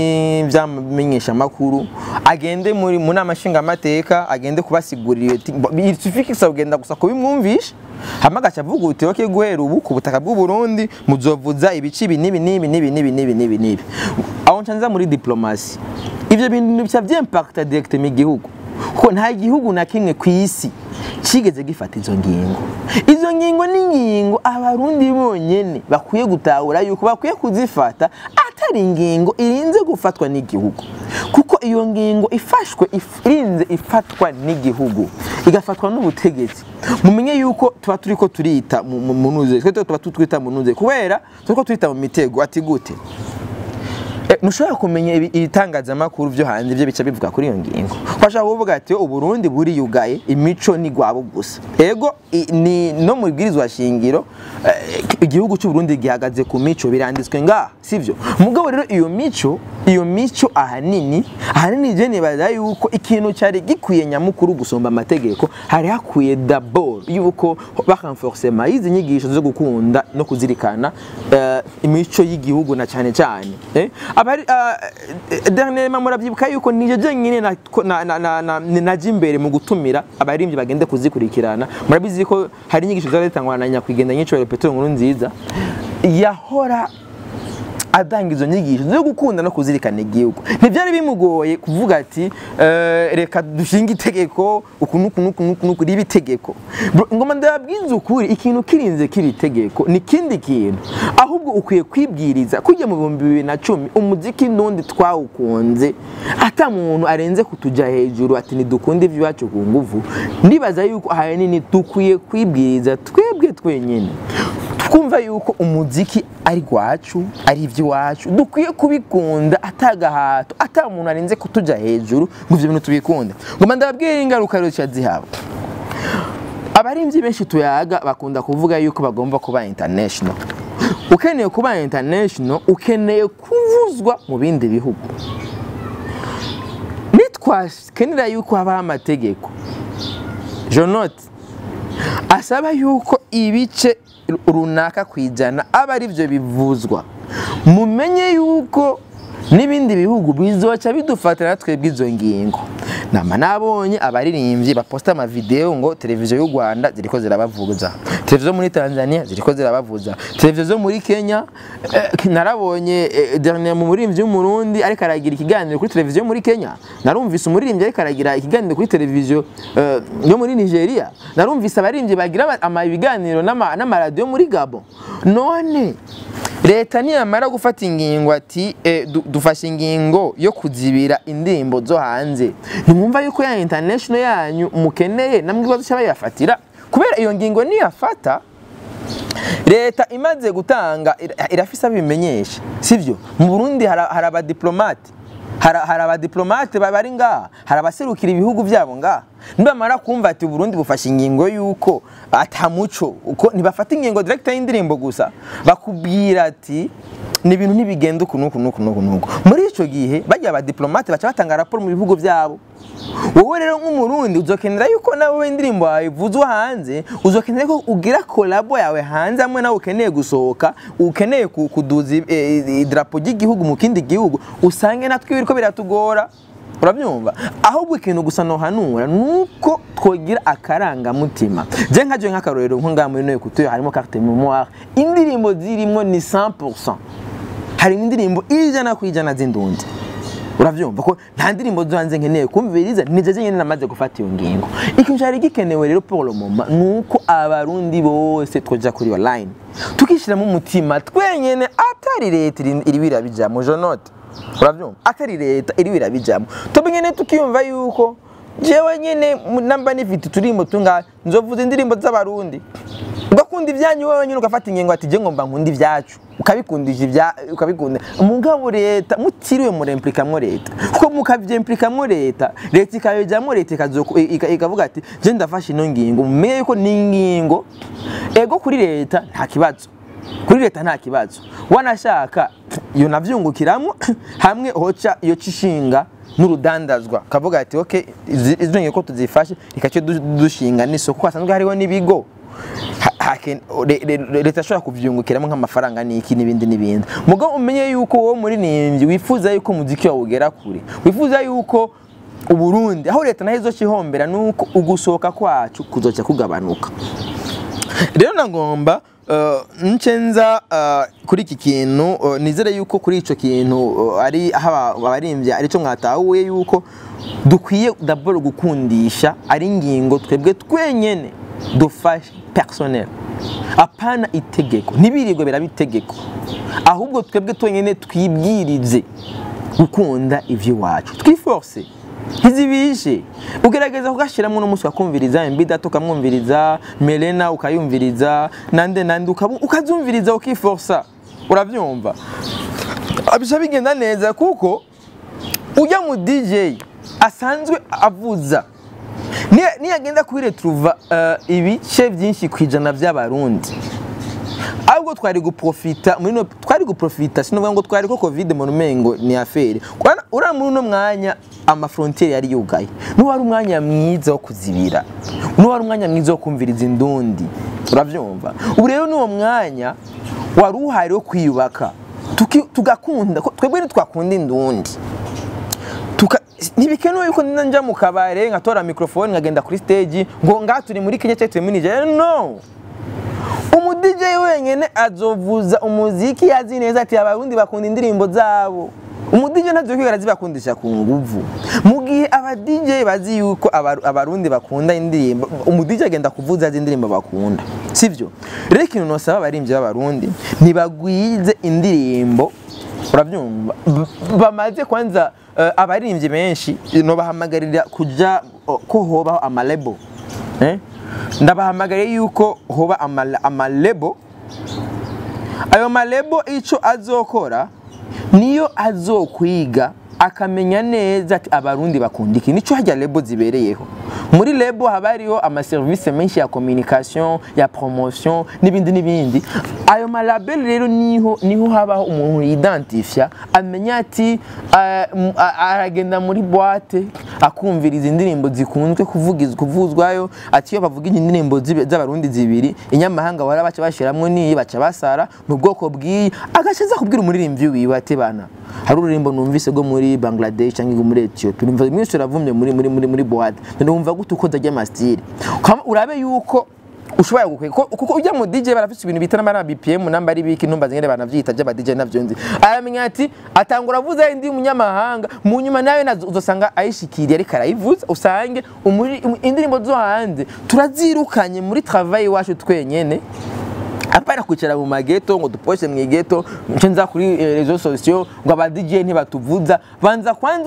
S1: nk'ivyamenyeshamakuru agende muri mu nama nshingamateka agende kubasigurira isufikisa kugenda gusa kubimwumvisha hama agaca avuga uti oke guhera ubu ku butaka bw'u Burundi muzovuza ibici ibi n'ibi n'ibi n'ibi n'ibi n'ibi n'ibi n'ibi aho nca nza muri diplomasi ivyo bintu bica vyimpacta direct mu gihugu kuko nta gihugu na kimwe ku isi kigeze gifata izo ngingo izo ngingo ni ingingo abarundi bonyene bakwiye gutahura yuko bakwiye kuzifata atari ingingo irinze gufatwa n'igihugu kuko iyo ngingo ifashwe if- irinze ifatwa n'igihugu igafatwa n'ubutegetsi mumenye yuko tuba turiko turita mu- mu mu nuze twe tuba tutwita mu nuze kubera turiko turita mu mitego ati gute Eh, ntushobora kumenya ibi- ibitangazamakuru byo hanze ibyo bica bivuga kuri iyo ngingo washaka kuvuga ati uburundi buriyugaye imico ni gwabo gusa ego i- ni no mu bwirizwa shingiro eh, igihugu cy'uburundi gihagaze ku mico biranditswe ngaha sivyo mugabo rero iyo mico iyo mico ahanini ahanini je nibaza yuko ikintu cyari gikwiye nyamukuru gusomba amategeko hari hakwiye d'abord yuko bakanforcema izi nyigisho zo gukunda no kuzirikana eh, imico y'igihugu na cyane cyane eh? abari uh, dernièrement murabyibuka yuko nije jenyine na- na- na- na- na- naje imbere mu gutumira abaririmbyi bagende kuzikurikirana murabizi ko hari inyigisho zari zitangwa na nyakwigendera nyicoro Petero nkuru nziza yahora atanga izo nyigisho zo gukunda no kuzirikana igihugu ntibyari bimugoye kuvuga ati eh, reka dushinge itegeko uku nuku nuku nuku nuku riba itegeko Bro, ngoma ndababwiza ukuri ikintu kirinze kiri itegeko ni ikindi kintu ahubwo ukwiye kwibwiriza kujya mu bihumbi bibiri na cumi umuziki n'undi twawukunze ata muntu arenze kutuja hejuru ati ntidukunde iby'iwacu ku nguvu ndibaza yuko ahanini dukwiye kwibwiriza twebwe twenyine twumva yuko umuziki ari gwacu ari iby'iwacu dukwiye kubikunda atagahato ata muntu arenze kutuja hejuru ngo ivyo bintu tubikunde ngoma ndababwira ingaruka rero zica zihaba abarimvyi benshi tuyaga bakunda kuvuga yuko bagomba kuba international ukeneye kuba international ukeneye kuvuzwa mu bindi bihugu nitwakenera yuko habaho amategeko jonote asaba yuko ibice runaka ku ijana aba ari byo bivuzwa mumenye yuko n'ibindi bihugu bizoca bidufatira twebwe izo ngingo nama nabonye abaririmbyi baposta amavideo ngo televiziyo y'u Rwanda ziriko zirabavuza televiziyo muri Tanzania ziriko zirabavuza televiziyo zo muri Kenya eh, narabonye eh, dernier mu muririmbyi w'umurundi ariko aragira ikiganiro kuri televiziyo yo muri Kenya narumvise umuririmbyi ariko aragira ikiganiro kuri televiziyo eh, yo muri Nigeria narumvise abaririmbyi bagira ama- ama ibiganiro n'ama- n'amaradiyo muri Gabon none leta niyamara gufata ingingo ati eh, du- dufashe ingingo yo kuzibira indirimbo zo hanze ntimwumva yuko ya international yanyu mukeneye namwe ikibazo cy'abayafatira kubera iyo ngingo niyafata leta imaze gutanga ira- irafise abimenyesha sivyo mu burundi hari hari abadiplomate hari hari abadiplomate ba- bari ngaha hari abaserukira ibihugu byabo ngaha nibamara kumva ati uburundi bufashe ingingo y'uko atamuco uko ntibafata ingingo direkta y'indirimbo gusa bakubwira ati ni ibintu ntibigenda uku n'uku n'uku n'uku n'uku muri ico gihe bajya abadiplomate baca batanga raporo mu bihugu byabo wowe rero nk'umurundi uzokenera yuko nawe indirimbo yawe ivuzwa hanze uzokenera ko ugira kolabo yawe hanze hamwe nawe ukeneye gusohoka ukeneye ku- kuduza i- i- idarapo ry'igihugu mu kindi gihugu usange natwe biriko biratugora urabyumva ahubwo ikintu gusa nohanura nuko twogira akarangamutima je nkaje nk'akarorero nko ngaha muri noye kutuyo harimo carte memoire indirimbo zirimwo ni 100% hari indirimbo ijana ku ijana z'indundi uravyumva ko nta ndirimbo zo hanze nkeneye kumviriza nije nyine namaze gufata iyo ngingo ikintu cyari gikenewe rero pour le moment nuko abarundi bose twoja kuri online tukishiramo umutima twenyene atari leta iri- iri birabijamo jonote uravyumva atari leta iri birabijamo tobe nyene tukiyumva yuko jewe nyene mu- namba nifite uturimbo tungahe nzovuza indirimbo z'abarundi ugakunda ibyanyu wowe nyine ugafata ingingo ati je ngomba nkunda ibyacu ukabikundisha ibya ukabikunda mugabo leta mutiriwe muremplikamwo leta kuko mukavyemplikamwo leta leta ikabijamwo leta ikazoku- ika- ikavuga ati je ndafashe ino ngingo mumenye yuko ni ingingo ego kuri leta nta kibazo kuri leta nta kibazo wanashaka iyo navyungukiramwo hamwe hoca iyo cishinga n'urudandazwa kavuga ati okay izi izi ngingo ko tuzifashe rikace dushinga n'isoko kuko hasanzwe hariho n'ibigo Ha- haken- le- le- leta ashobora kuvyungukiramo nk'amafaranga n'iki n'ibindi n'ibindi mugabo umenye yuko wowe muririmbyi wifuza yuko umuziki wawe ugera kure wifuza yuko uburundi aho leta naho izokihombera nuko ugusohoka kwacu kuzoca kugabanuka rero nagomba uh, nce nza uh, kuri iki kintu uh, nizere yuko kuri ico kintu uh, ari aho aba- abaririmbyi arico mwatahuye yuko dukwiye dabord gukundisha ari ingingo twebwe twenyene dufashe personnel apana itegeko ntibirirwe biraba itegeko ahubwo twebwe twenyene twibwirize gukunda ivy'iwacu twiforce ntizibishe ugerageza kugashyiramo n'umunsi ukakumviriza mbidata ukamwumviriza melena ukayumviriza nande nande ukabu- ukazumviriza ukiforsa urabyumva bisha bigenda neza kuko ujya mu dj asanzwe avuza niya- niyagenda kuri retruva uh, ibice byinshi ku ijana by'abarundi ahubwo twari guprofita muri no twari guprofita sinovuga ngo twari ko covid mu rumengo ni afere Kwana- uriya muri uno mwanya amafrontiere yari yugaye n'uwo wari umwanya mwiza wo kuzibira n'uwo wari umwanya mwiza wo kumviriza indundi urabyumva ubu rero n'uwo mwanya wari uhari wo kwiyubaka tuki- tugakunda ko- twebwe ntitwakunda indundi tuka ntibikenewe yuko nina njya mu kabare nkatora mikrofone nkagenda kuri stage ngo ngaha turi muri Kenya cyangwa turi muri Nigeria no umu DJ wenyene azovuza umuziki yazi neza ati abarundi bakunda indirimbo zabo umu DJ ntazokwigera zibakundisha ku nguvu mu gihe aba DJ bazi yuko abaru- abarundi bakunda indirimbo umu DJ agenda kuvuza azi indirimbo bakunda sivyo rero ikintu nosaba abaririmbyi b'abarundi ntibagwize indirimbo urabyumva B- bamaze kwanza uh, abaririmbyi benshi nobahamagarira kuja uh, ko hobaho amalebo eh? ndabahamagariye yuko hoba amala- amalebo ayo malebo ico azokora niyo azokwiga akamenya neza ati abarundi bakunda iki nico harya lebo zibereyeho muri lebo haba hariho amaserivisi menshi ya communication ya promotion n'ibindi n'ibindi ayo malabel rero niho niho habaho umuntu yidentifya amenya ati eh, m- a- aragenda muri boite akumviriza indirimbo zikunzwe kuvugizwa kuvuzwayo ati iyo bavuga indirimbo zibe- z'abarundi zibiri inyamahanga bara baca bashiramwo niyi baca basara mu bwoko bw'iyi agaca aza kubwira umuririmbyi wiwe ati bana hari ururimbo numvise rwo muri Bangladesh cyangwa muri Ethiopia numva mwese uravumye muri muri muri muri boîte none wumva gute uko ndajya amastyle urabe yuko ushobora gukwe kuko ujya mu DJ barafite ibintu bita n'amara BPM namba ari biki numva zingene banavyita by'aba DJ navyo nzi aramenya ati atangura avuza indi munyamahanga mu nyuma nawe nazo uzosanga ayishikiriye ariko arayivuza usange umuri indirimbo zo hanze turazirukanye muri travail wacu twenyene apana kwicara mu mageto ngo duposhe mu igeto nce nza kuri rezo sosiyo ngo aba DJ ntibatuvuza banza kwanza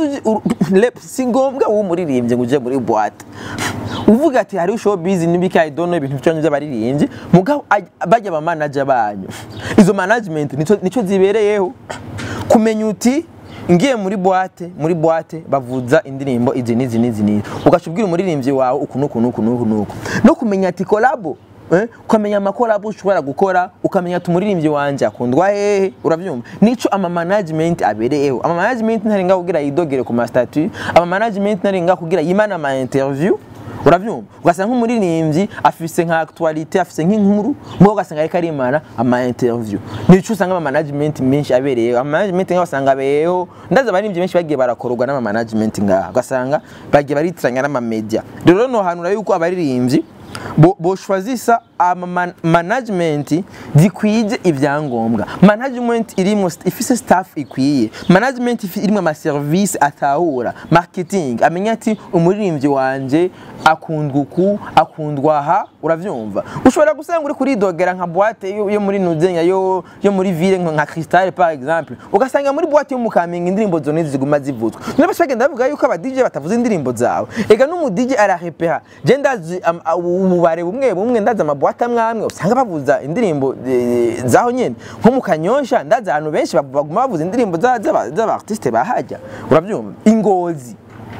S1: si ngombwa uwo muririmbye ngo uje muri boîte uvuga ati hari showbiz n'ibiki I don't know ibintu byanyu by'abaririmbyi mugabo bajya ba manager banyu izo management nico nico zibereyeho kumenya uti ngiye muri boîte muri boîte bavuza indirimbo izi n'izi n'izi n'izi ugashubwira umuririmbyi wawe uku nuku nuku nuku nuku no kumenya ati collabo Eh, ukamenya amakorabo ushobora gukora ukamenya ati umuririmbyi wanje akundwa hehe uravyumva nico ama management abereyeho ama management ntarenga kugira yidogere ku mastatut ama management ntarenga kugira yimana ama interview uravyumva ugasanga nk'umuririmbyi afise nka actualité afise nk'inkuru mwo ugasanga ariko arimana ama interview nico usanga ama management menshi abereyeho ama management ngaho basanga abereyeho ndaza abaririmbyi benshi bagiye barakorwa n'ama management ngaho ugasanga bagiye baritiranya n'ama media rero no hanura yuko abaririmbyi boshwazisa ama management zikwije ivyangombwa management irimo ifise staff ikwiye management irimo ama service atahura marketing amenya ati umuririmbyi wanje akundwa uku akundwa aha uravyumva ushobora gusanga uri kuri dogera nka boîte yo, yo muri Nuzenya yo yo muri ville nka Crystal par exemple ugasanga muri boîte yo mukamenya indirimbo zone ziguma zivuzwa none bashagenda bavuga yuko aba DJ batavuza indirimbo zawe ega n'umu DJ ararepeha je ndazi ububare bumwe bumwe ndazi amaboîte amwe amwe usanga bavuza indirimbo zaho nyene nko mu Kanyosha ndazi ahantu benshi baguma bavuza indirimbo z'aba artiste bahajya uravyumva ingozi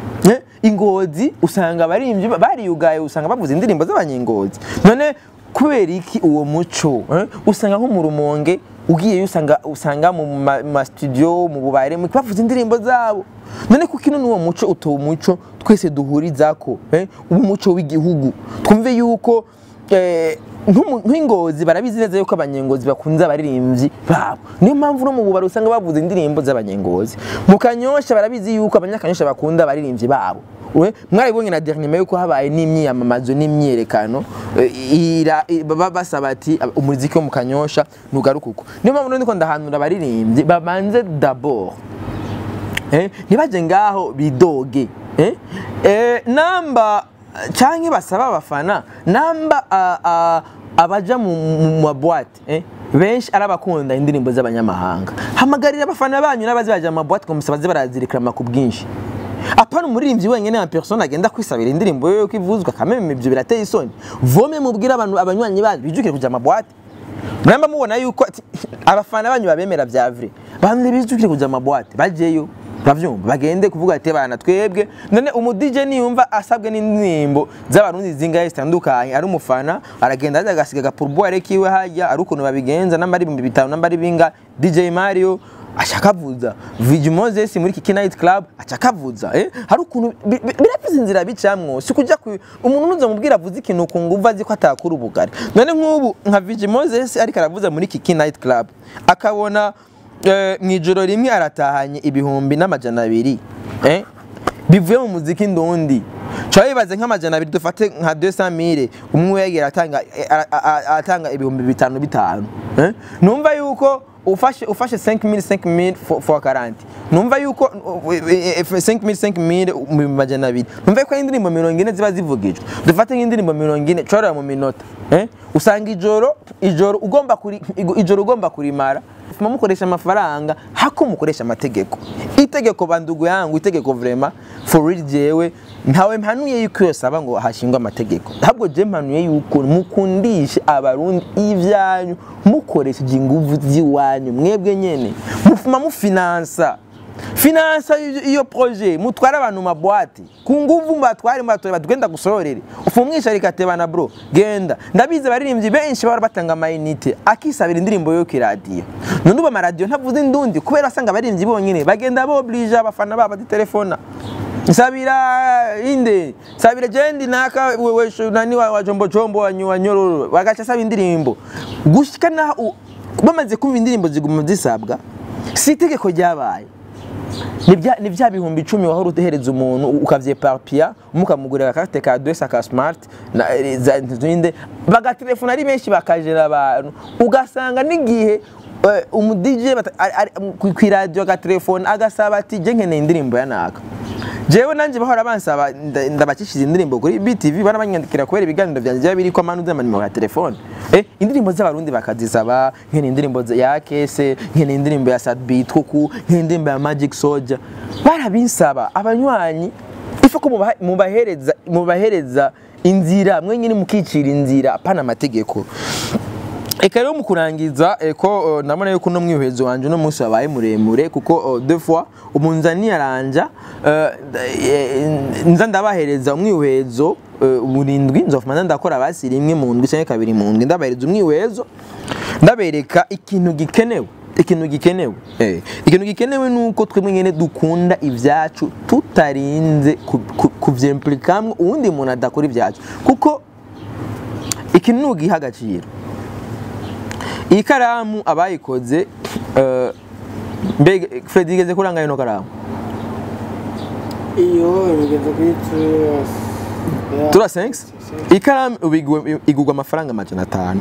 S1: ingozi usanga abaririmbyi bariyugaye usanga bavuza indirimbo z'abanyengozi none kubera iki uwo muco usanga nko mu rumonge ugiyeyo usanga usanga mu ma studio mu bubare bavuza indirimbo zabo none kuko ino n'uwo muco utowe umuco twese duhurizako umuco w'igihugu twumve yuko nk'ingozi barabizi neza yuko abanyengozi bakunze abaririmbyi babo niyo mpamvu no mu bubari usanga bavuza indirimbo z'abanyengozi mu kanyosha barabizi yuko abanyakanyosha bakunda abaririmbyi babo mwarabibonye na dernier yuko habaye n'imyiyamamazo n'imyerekano basaba ati umuziki wo mu kanyosha ntugaruka uko niyo mpamvu ndiko ndahanura abaririmbyi babanze d'abord ntibaje ngaho bidoge namba canke basaba abafana namba abaja mu maboite benshi arabakunda indirimbo z'abanyamahanga hamagarira abafana banyu n'abazi baja mu maboite ngo baze barazirikirama ku bwinshi apana umuririmbyi wenyine na persona agenda kwisabira indirimbo yo kwivuzwa kameme ibyo birateye isoni vome mubwira abantu abanywanyi banyu bijukire kuja mu maboite muramba mubona yuko abafana banyu babemera vya vrai bamwe bijukire kuja mu maboite bajeyo bavyumva bagende kuvuga ati bana twebwe none umu DJ niyumva asabwe n'indirimbo z'abarundi zingahe zitandukanye ari umufana aragenda aza agasiga agapurboire kiwe hajya ari ukuntu babigenza namba ari ibihumbi bitanu namba ari binga DJ Mario ashakavuza Vigi Moses muri Kiki Night Club achakavuza eh hari ukuntu birafise inzira bicamwo si kujya umuntu unuza mubwira avuze ikintu ku nguvu azi ko atakura ubugari none nk'ubu nka Vigi Moses ariko aravuza muri Kiki Night Club akabona mu ijoro rimwe aratahanye ibihumbi n'amajana abiri bivuye mu muziki ndundi nshobora bibaze nk'amajana abiri dufate nka 200 umwe yegera atanga atanga ibihumbi bitanu bitanu numva yuko ufashe ufashe 5000 5000 for, for 40 numva yuko 5000 5000 mu majana abiri numva yuko indirimbo 40 ziba zivugijwe dufate nk'indirimbo 40 cora mu minota eh usanga ijoro ijoro ugomba kuri ijoro ugomba kurimara mufuma mukoresha amafaranga hako mukoresha amategeko itegeko bandugu yangu itegeko vrema for real jewe ntawe mpanuye yuko yosaba ngo hashingwe amategeko ahubwo je mpanuye yuko mukundishe abarundi ivyanyu mukoresheje inguvu ziwanyu mwebwe nyene mufuma mufinansa finansa iyo projet mutwara abantu mabwate ku nguvu mbatware mbatore batugenda gusororere ufumwisha rikatebana bro genda ndabize baririmbyi benshi baba batanga amayinite akisabira indirimbo yo kiradiyo none ubu amaradiyo ntavuze indundi kubera asanga abaririmbyi bonyine bagenda boblije abafana babo telefona nsabira inde nsabira jendi naka wewe nani wa jombo jombo wa nyororo bagaca saba indirimbo gushika naho bamaze kumva indirimbo ziguma zisabwa si itegeko ryabaye ni bya- ni bya bihumbi icumi wahora utehereza umuntu ukavyeparpia mukamugurira akakate ka dwesa ka smart na za- zinde bagatelefona ari benshi bakajera abantu ugasanga n'igihe eh, umu DJ bata- ari- ari- ku- kw'iradiyo agatelefone agasaba ati je nkeneye indirimbo ya naka jewe nanje bahora bansaba nda- ndabakishiza indirimbo kuri BTV barabanyandikira kubera ibiganiro vyanje byaba biriko amanu z'amanimero ya telefone eh indirimbo z'abarundi bakazisaba nkene indirimbo za- ya Kese nkene indirimbo ya Sadbeat kuku nkene indirimbo ya Magic Soldier barabinsaba abanywanyi ifa ko mubaha- mubahereza mubahereza inzira mwe nyine mukicira inzira apana amategeko Eka rero mu kurangiza eko ndabona yuko uno mwihwezo wanje uno munsi wabaye muremure kuko uh, deux fois umunzani yaranja uh, eh, nza ndabahereza umwihwezo uh, burindwi nzofuma ndakora basi rimwe mu ndwi cyangwa kabiri mu ndwi ndabahereza umwihwezo ndabereka ikintu gikenewe ikintu gikenewe eh, ikintu gikenewe nuko twemwe nyene dukunda ivyacu tutarinze ku- ku- kuvyimplikamwe uwundi muntu adakora ivyacu kuko ikintu nugiha agaciro iyi karamu abayikoze eh, mbega Fred igeze kuranga ino karamu
S2: iyo imigeze kuri turasi
S1: tura 5 iyi karamu ubu igurwa- igurwa amafaranga amajana atanu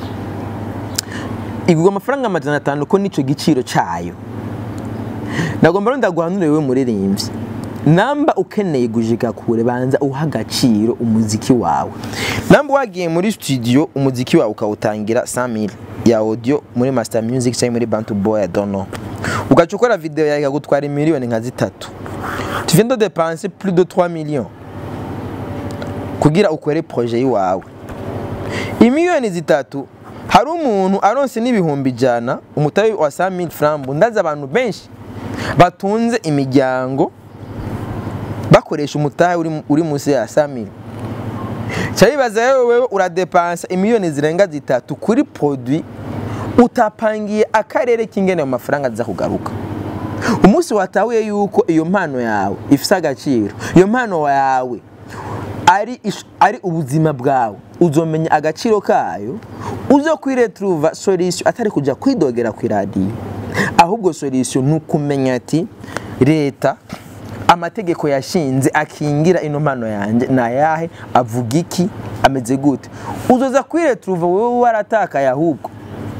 S1: igurwa amafaranga amajana atanu ko nico giciro cayo nagomba rero ndaguhanure wewe muririmbyi namba ukeneye gushika kure banza uha agaciro umuziki wawe namba wagiye muri studio umuziki wawe ukawutangira 100000 ya audio muri master music cyangwa muri bantu boy I don't know ugaca ukora video yawe ikagutwara miliyoni nka zitatu tu viens de dépenser plus de 3 millions kugira ukore projet yiwawe imiliyoni zitatu hari umuntu aronse n'ibihumbi ijana umutahe wa 100000 francs ndazi abantu benshi batunze imiryango bakoresha umutahe uri, uri munsi ya 100000 cyabibaza rero wewe uradepansa imiliyoni zirenga zitatu kuri produit utapangiye akarere k'ingene mu mafaranga aza kugaruka umunsi watahuye yuko iyo mpano yawe ifise agaciro iyo mpano yawe ari, ish- ari ubuzima bwawe uzomenya agaciro kayo uzo kwiretruva solution atari kuja kwidogera ku iradiyo ahubwo solution ni ukumenya ati leta amategeko yashinze akingira ino mpano yanjye ni ayahe avuga iki ameze gute uzoza kwiretruva wowe waratakaye ahubwo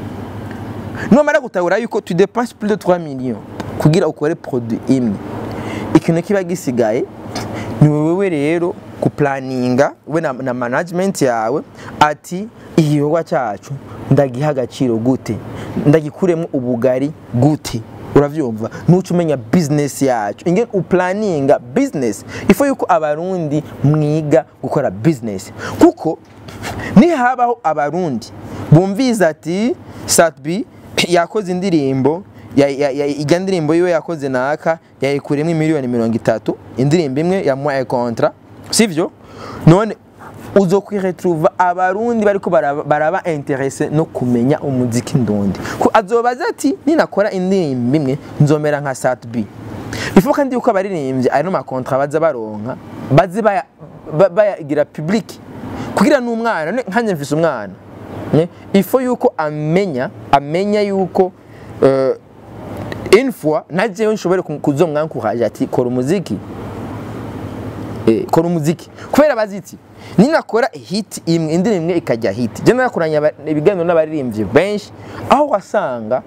S1: numara gutahura yuko tu dépenses plus de 3 millions kugira ukore produit imwe ikintu kiba gisigaye ni wewe rero kuplaninga we na, na management yawe ati igikorwa cyacu ndagiha agaciro gute ndagikuremo ubugari gute uravyumva nuca umenya business yacu ingene uplaninga business ifo yuko abarundi mwiga gukora business kuko nihabaho abarundi bumviza ati satbi yakoze indirimbo ya- ya- ya- ijya ndirimbo yiwe yakoze naka yayikuremo miliyoni mirongo itatu indirimbo imwe yamuhaye kontra sivyo none uzokwiretruva abarundi bariko baraba, baraba interese no kumenya umuziki ndundi Ku- azobaza ati ninakora indirimbo imwe nzomera nka satb ifo kandi yuko abaririmbyi ari no makontra baza baronka baze baya- ba- bayagira public kugira n'umwana ne- nkanjye mfise umwana ne? ifo yuko amenya amenya yuko uh, une fois najewe nshobore ku- kuzomwankuhaje ati kora umuziki eh, kora umuziki kubera baziti ninakora hit imwe indirimbo imwe ikajya hit je narakoranye aba- ibiganiro n'abaririmbyi benshi aho wasanga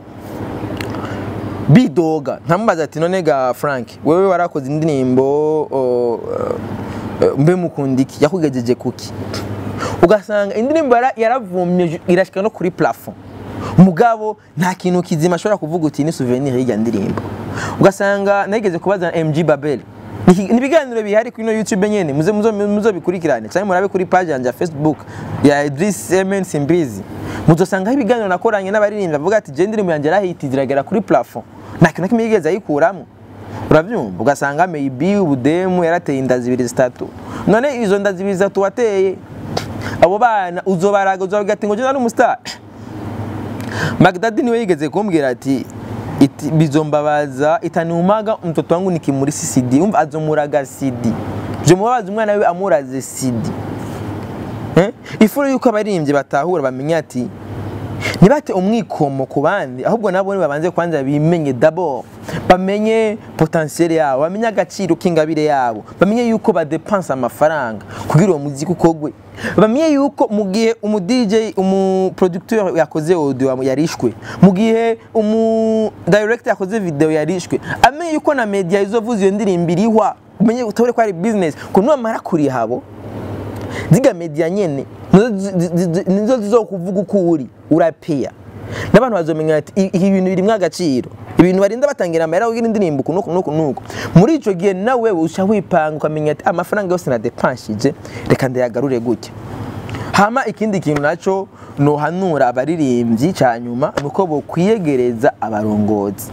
S1: bidoga ntamubaza ati none ga Frank wewe warakoze indirimbo o, uh, mbe mukunda iki yakugejeje kuki ugasanga indirimbo yara- yaravumye ju- irashika no kuri plafond mugabo nta kintu kizima ashobora kuvuga uti ni souvenir y'irya ndirimbo ugasanga nageze kubaza MG Babel Ni- ni ibiganiro bihari kuri no YouTube nyene muze muzo muzo bikurikirane cyangwa murabe kuri page yanjye ya Facebook ya Idris Emen Simbizi muzosangaho ibiganiro nakoranye n'abaririmbyi bavuga ati je indirimbo yanjye yarahiti ziragera kuri plafond nta kintu na kimwe yigeze ayikuramo urabyumva ugasanga maybe ubudemu yarateye inda zibiri zitatu none izo nda zibiri zitatu wateye abo bana uzobaraga uzobaga ati ngo je nari umustar Magdadi niwe yigeze kumbwira ati iti bizombabaza itaniumaga mtoto wangu nikimuri CD umva azomuraga CD byomubabaza umwana we amuraze CD eh ifuro yuko abaririmbyi batahura bamenya ati ntibate umwikomo ku bandi ahubwo nabo babanze kwanza bimenye d'abord bamenye potentiel yabo bamenye agaciro k'ingabire yabo bamenye yuko badepansa amafaranga kugira uwo muziki ukogwe bamenye yuko mu gihe umu DJ umu producteur yakoze audio yarishwe mu gihe umu director yakoze video yarishwe amenye yuko na media izovuza iyo ndirimbo irihwa umenye utore ko ari business ko numara kurihabo ziga media nyene nizo zi- zi- zi- nizo zizokuvuga uko uri urapeya n'abantu bazomenya ati "I- ibi bintu birimwo agaciro ibintu barinda batangira amahera kugira indirimbo uku nuku nuku nuku muri ico gihe nawe uca wipanga ukamenya ati amafaranga yose nadepanshije reka ndayagarure gutya hama ikindi kintu naco nohanura abaririmbyi ca nyuma nuko bokwiyegereza abarongozi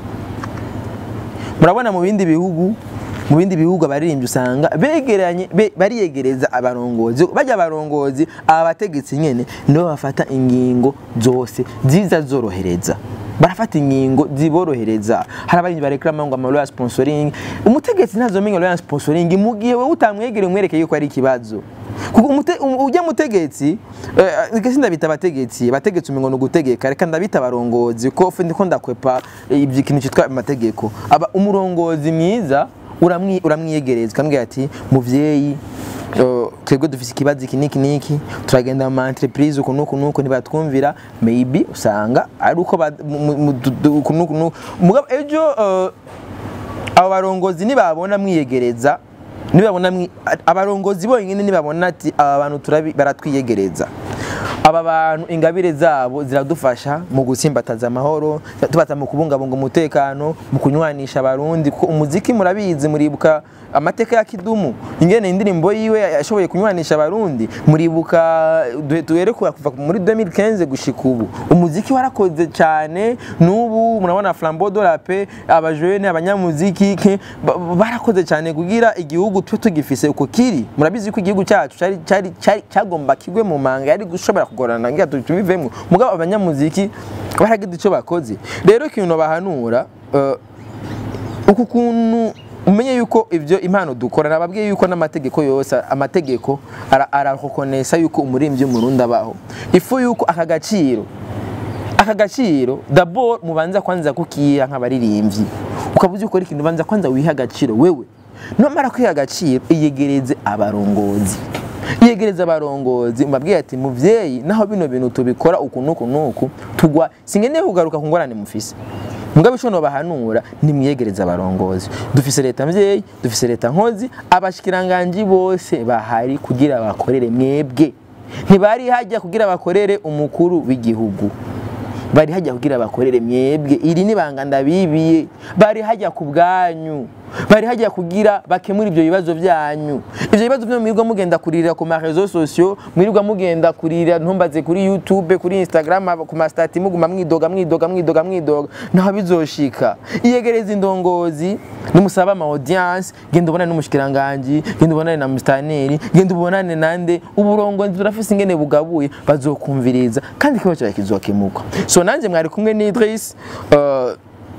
S1: murabona mu bindi bihugu mu bindi bihugu abaririmbyi usanga begeranye be- bariyegereza abarongozi bajya abarongozi aba bategetsi nyene nibo bafata ingingo zose ziza zorohereza barafata ingingo ziborohereza hari abarinzi bareklama ngo amaloro ya sponsoring umutegetsi ntazomenya ya sponsoring mu gihe wowe utamwegereye umwereke yuko ari ikibazo kuko umute- um- ujya mutegetsi eh, ese ndabita abategetsi abategetsi umengo ni ugutegeka reka ndabita abarongozi ko fe ndiko ndakwepa eh, ibyo ikintu cyitwa amategeko aba umurongozi mwiza uramwi- uramwiyegereza ukamubwira ati muvyeyi eh, twebwe dufise ikibazo iki niki niki turagenda mu ma entreprise uku nuku nuku ntibatwumvira maybe usanga ari uko ba- mu- mu- mu- du- du- uku nuku nuku mugabo ejo eh, abo barongozi nibabona mwiyegereza nibabona mwi- abarongozi bonyine nibabona ati aba bantu turabi- baratwiyegereza aba bantu ingabire zabo ziradufasha mu gutsimbataza amahoro tubata mu kubungabunga umutekano mu kunywanisha abarundi kuko umuziki murabizi muribuka amateka ya kidumu ingene indirimbo yiwe yashoboye kunywanisha abarundi muribuka duhe- duhere kuva kuva muri 2015 gushika ubu umuziki warakoze cyane n'ubu murabona flambeau de la paix abajene abanyamuziki ke- ba- barakoze cyane kugira igihugu twe tugifise uko kiri murabizi ko igihugu cyacu cyari cyari cyari- cyagomba kigwe mu manga yari gushobora kugorana ngira tubivemo mugabo abanyamuziki baragize icyo bakoze rero ikintu bahanura eh, uku kuntu umenye yuko ibyo impano dukora nababwiye yuko n'amategeko yose amategeko ara- arakokonesa yuko umurimbyi w'umurundi abaho ifu yuko aka gaciro aka gaciro dabord mubanza kwanza kukiha nk'abaririmbyi ukaba uzi gukora ikintu ubanza kwanza wiha agaciro wewe numara kwiha agaciro iyegereze abarongozi iyegereza abarongozi mbabwiye ati muvyeyi naho bino bintu tubikora uku nuku nuku tugwa singeneye kugaruka ku ngorane mufise mugabo ico nobahanura nimwiyegereza abarongozi dufise leta mvyeyi dufise leta nkozi abashikiranganji bose bahari kugira bakorere mwebwe ntibari hajya kugira bakorere umukuru w'igihugu bari hajya kugira bakorere mwebwe iri ni banga ndabibiye bari hajya ku bwanyu bari hajya kugira bakemura ibyo bibazo byanyu ibyo bibazo byo mwirirwa mugenda kuririra ku ma réseaux sociaux mwirirwa mugenda kuririra ntumbaze kuri youtube kuri instagram aba- ku mastati muguma mwidoga mwidoga mwidoga mwidoga naho bizoshika iyegereza indongozi nimusaba ama audience genda ubonane n'umushikiranganje genda ubonane na mustaneri genda ubonane nande uburongozi burafise ingene bugabuye bazokumviriza kandi ikibazo cyawe kizokemuka so nanje mwari kumwe ni Idris uh,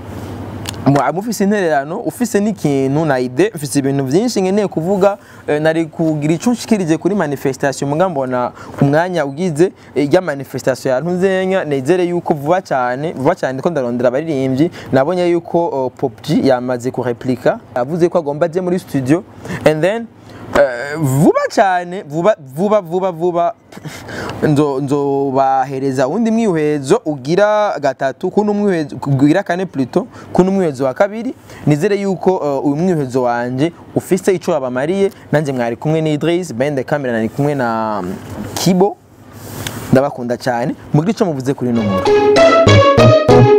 S1: Mwa- mufise intererano ufise n'ikintu na ide ufise ibintu byinshi nkeneye kuvuga eh, nari kugira ico nshikirije kuri manifestation muga mbona umwanya ugize eh, ya manifestation ya Ntunzenya nezere yuko vuba cyane vuba cyane ko ndarondera abaririmbyi nabonye yuko uh, Pop G yamaze ku replica yavuze ko agomba aje muri studio and then Eh, vuba cyane vuba vuba vuba vuba nzo nzobahereza undi mwihezo ugira gatatu kuno mwihezo ugira kane pluto kuno mwihezo wa kabiri nizere yuko eh, uyu mwihezo wanje ufise ico abamariye nanje mwari kumwe ni Idris bende camera nari kumwe na mm, Kibo ndabakunda cyane mugire ico muvuze kuri no nkuru